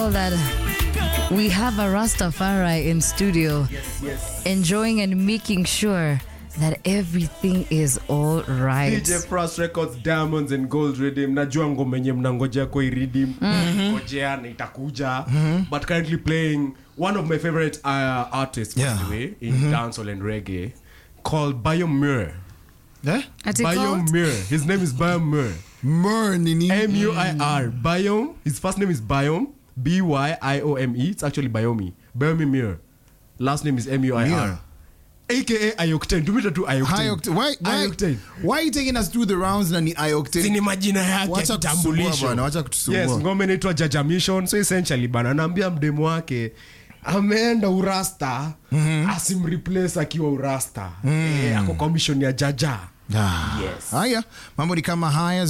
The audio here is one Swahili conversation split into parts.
that we have a Rastafari in studio enjoying and making sure that everything is all right. DJ Frost Records Diamonds and Gold Redeem. Najua ngoma yenye mnangojea kwa redeem. Ngojea na itakuja. But currently playing one of my favorite uh, artists by Yeah. the way in dancehall and reggae called Biomir. Eh? At it called? Biomir. His name is Biomir. Mer nini? M U I R. Biome. His first name is Biome. B Y I O M E. It's actually Biomi. Biomi Mir. Last name is M U I Mir. R. AKA Ioctane. Tumita tu High Ioctane. octane. Why, why, Ioctane. why are you taking us through the rounds na ni high octane? Sini majina yake Wacha kutusumbua kitambulisho. bwana, wacha kutusumbua. Yes, ngoma inaitwa Jaja Mission. So essentially bana anaambia mdemo wake ameenda urasta asimreplace akiwa urasta Eh, ako kwa mission ya jaja Ah. Haya, mambo ni kama haya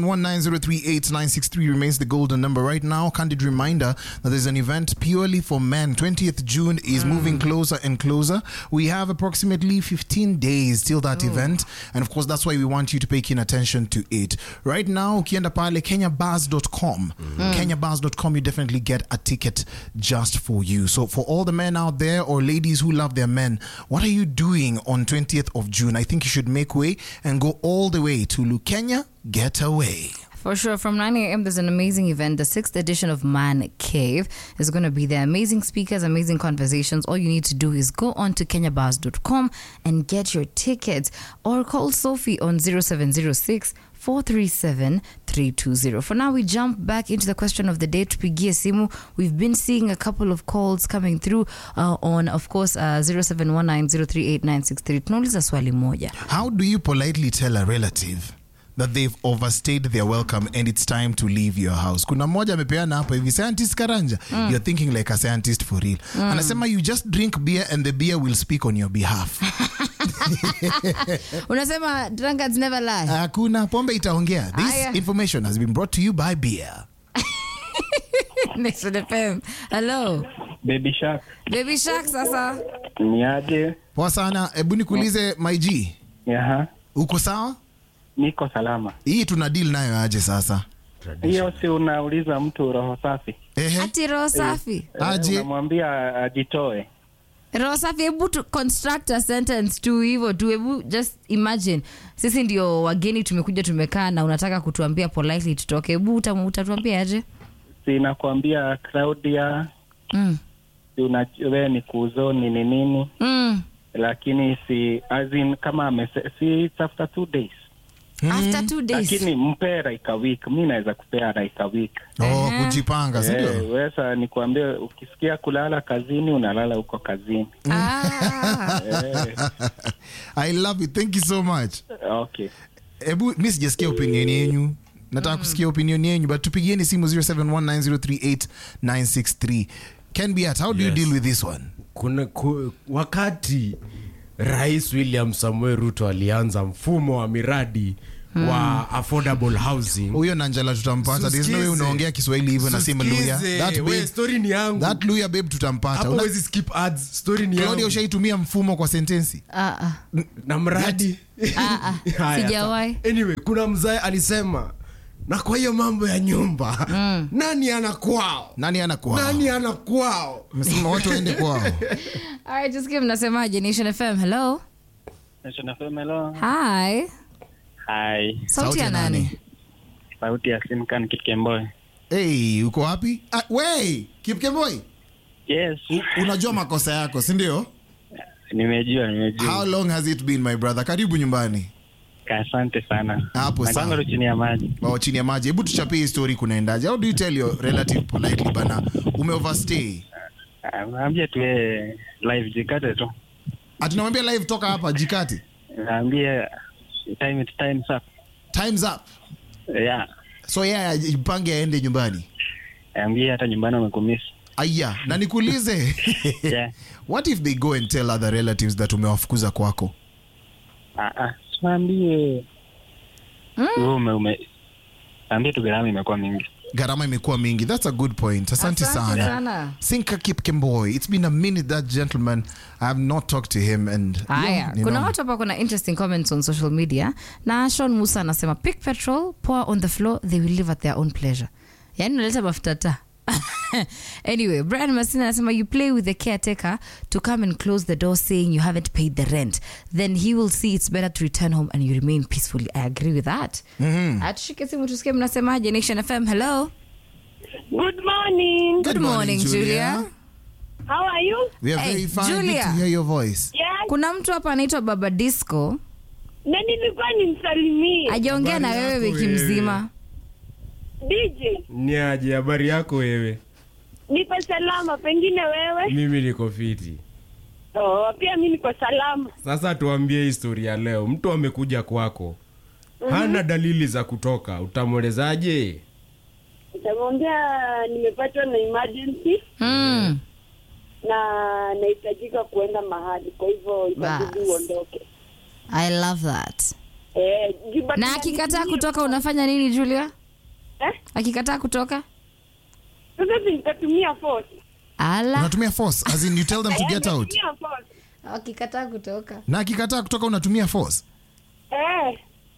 0719038963 remains the golden number right now. Candid reminder that there's an event purely for men. 20th June is moving closer and closer. We have approximately 15 days till that event, and of course that's why we want you to pay keen attention to it. Right now, ukienda pale kenyabars.com, kenyabars.com, you definitely get a ticket just for you. So for all the men out there or ladies who love their men, what are you doing on 20th of June? I think you should make way and go all the way to Lukenya Getaway. For sure, from 9 a.m., there's an amazing event. The sixth edition of Man Cave is going to be there. Amazing speakers, amazing conversations. All you need to do is go on to kenyabars.com and get your tickets or call Sophie on 0706 437 320. For now, we jump back into the question of the day to Pigia Simu. We've been seeing a couple of calls coming through uh, on, of course, uh, 0719038963. Tunauliza swali moja. How do you politely tell a relative that they've overstayed their welcome and it's time to leave your house? Kuna mmoja amepeana hapa hivi, scientist Karanja, you're thinking like a scientist for real. Anasema you just drink beer and the beer will speak on your behalf. Unasema drunkards never lie. Hakuna pombe itaongea. This Aya. information has been brought to you by beer. Nation FM. Hello. Baby Shark Baby Shark sasa. ni aje? Poa sana, hebu nikuulize my G, Aha, uko sawa? niko salama. Hii tuna deal nayo aje sasa? Hiyo si unauliza mtu roho safi, Ehe, Ati roho safi. Eh, aje? unamwambia ajitoe. Roho safi hebu tu construct a sentence tu hivyo tu hebu just imagine sisi ndio wageni tumekuja tumekaa na unataka kutuambia politely tutoke hebu uta- utatuambia aje Si nakwambia Claudia, mm. si una wewe ni kuzo nini nini, Mm. lakini si as in, kama amese, si it's after two days, after two days lakini mpe like a week. Mi naweza kupea like a week. Oh, kujipanga, si ndio? Eh, wesa nikwambie, ukisikia kulala kazini unalala huko kazini. ah. Eh, I love it. Thank you so much. okay. Hebu mi sijasikia opinion yenyu. Nataka kusikia opinion yenyu but tupigieni simu 0719038963. Can be at how do you Yes. deal with this one? kuna ku, wakati rais william samuel ruto alianza mfumo wa miradi wa affordable housing Huyo Nanjala tutampata. There's no way Susikize. unaongea Kiswahili hivyo na sema Luya. Susikize. That We, babe, story ni yangu that Luya babe tutampata. hapo Una- wezi skip ads story ni Claudia yangu ushaitumia mfumo kwa sentensi? Ah, ah. na mradi Ah, ah. Haya, Sijawahi. sawa. anyway kuna mzae alisema na kwa hiyo mambo ya nyumba nani ana kwao Nani ana kwao? nani ana kwao Umesema watu waende kwao. Alright, just give mnasemaje Nation FM. Hello. Hello. Hi. Hi. Sauti ya nani? Sauti ya Simkan Kitkemboy. Hey, uko wapi? Ah, wey, Kipkemboi. Yes. U- Unajua makosa yako, si ndio? Nimejua, nimejua. How long has it been my brother? Karibu nyumbani. Asante sana. Hapo Na sawa. kwanza chini ya maji. Wao chini ya maji. Hebu tuchapie hii story kunaendaje? How do you tell your relative politely bana? Ume overstay. Ah, Naambia tu yeye live jikate tu. Atunamwambia live toka hapa jikati. Naambia time it time's up. Time's up. Yeah. So yeye yeah, jipange aende nyumbani. Naambia hata nyumbani wamekumisi. Aya, na nikuulize. Yeah. What if they go and tell other relatives that umewafukuza kwako? Ah ah. Naambie. Wewe ume ume. Naambia tu gharama imekuwa mingi. Gharama imekuwa mingi. That's a good point. Asante Asante sana. sana. Sinka Kipkemboi. It's been a minute that gentleman I have not talked to him and haya you kuna know. watu hapa kuna interesting comments on social media na shon musa anasema pick petrol pour on the floor they will live at their own pleasure yaani unaleta mafuta taa anyway brian masina anasema you play with the caretaker to come and close the door saying you haven't paid the rent then he will see it's better to return home and you remain peacefully i agree with that mm-hmm. atushike simu tusikie mnasemaje nation fm hello Good morning. good, morning, julia, How are you? We are Hey, very fine. Good Julia. to hear your voice. Yes. kuna mtu hapa anaitwa baba disco Na nilikuwa nimsalimie ajaongea na Habari wewe yako wiki wewe. mzima DJ. ni aje habari yako wewe Niko salama, pengine wewe? mimi niko fiti Oh, pia mimi niko salama. sasa tuambie historia leo mtu amekuja kwako hana dalili za kutoka utamwelezaje Nitamwambia nimepatwa na emergency mm. na nahitajika kuenda mahali, kwa hivyo itabidi Bas. uondoke. i love that Eh, Juba- na akikataa kutoka unafanya nini julia Eh? akikataa kutoka Sasa si nitatumia force. ala Unatumia force as in you tell them to Eh, get out. nitatumia force. akikataa kutoka Na akikataa kutoka unatumia force. Eh,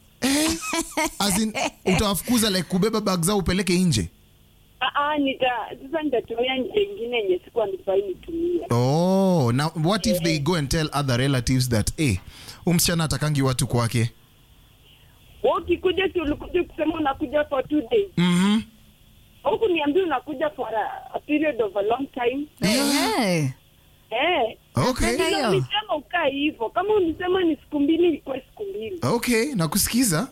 As in utawafukuza like kubeba bag zao upeleke nje. ah, ah, nita sasa nitatumia njia ingine yenye sikuwa nifai nitumie. Oh, now what if they go and tell other relatives that eh, huyu msichana atakangi watu kwake. Wewe ukikuja si ulikuja kusema unakuja for two days. Mhm. Huku niambia unakuja for a, a period of a long time. hey. Eh. Okay. Napenda Sasa hiyo. ulisema ukaa hivyo. Kama ulisema ni siku mbili ilikuwa siku mbili. Okay, nakusikiza.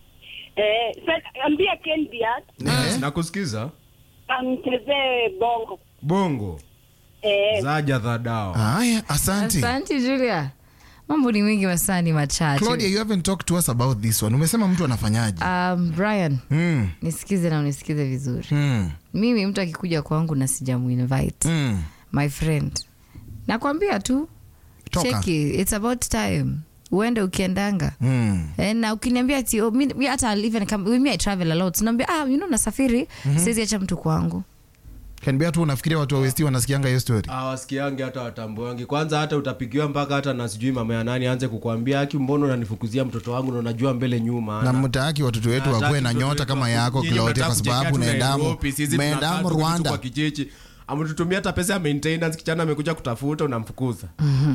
Eh, sasa ambia Ken Diat Eh. nakusikiza amchezee bongo. bongo Eh, zaja za dawa Haya, asante. asante julia mambo ni mengi masani machache Claudia, you haven't talked to us about this one. Umesema mtu anafanyaje? um, brian Mm. nisikize na unisikize vizuri Mm. mimi mtu akikuja kwangu na sijamuinvite Mm. my friend nakwambia tu Toka. cheki it's about time uende ukiendanga Mm. Eh, na ukiniambia ati oh, mi mi hata I'll even come, me I travel a lot naambia ah you know nasafiri siwezi acha mtu kwangu Kanibia tu unafikiria watu wa West wanasikianga hiyo story. awasikiangi hata watambuangi kwanza hata utapigiwa mpaka hata na sijui mama ya nani aanze kukwambia aki mbono unanifukuzia mtoto wangu na unajua mbele nyuma na ana." mtaaki watoto wetu Hataki wakuwe na mtoto nyota wetu kama aku- yako Nyinyi Claudia, kwa mnataka sababu kujekea tu unaendamo Nairobi, sisi umeendamo tunakaa tu Rwanda. kwa kijiji ametutumia hata pesa ya maintenance kichana amekuja kutafuta unamfukuza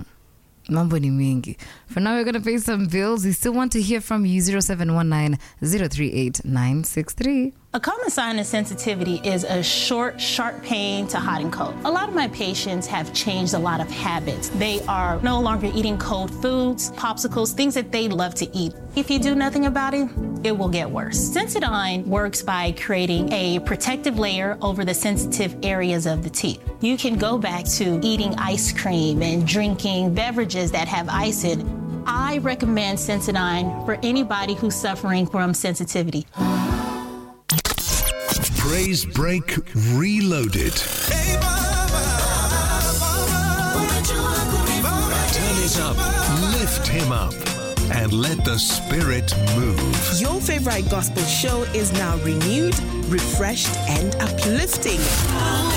mambo ni mengi for now we're gonna pay some bills we still want to hear from you 0719 038 963 A common sign of sensitivity is a short, sharp pain to hot and cold. A lot of my patients have changed a lot of habits. They are no longer eating cold foods, popsicles, things that they love to eat. If you do nothing about it, it will get worse. Sensodyne works by creating a protective layer over the sensitive areas of the teeth. You can go back to eating ice cream and drinking beverages that have ice in it. I recommend Sensodyne for anybody who's suffering from sensitivity. Praise Break Reloaded. Turn it up, lift him up, and let the spirit move. Your favorite gospel show is now renewed, refreshed, and uplifting.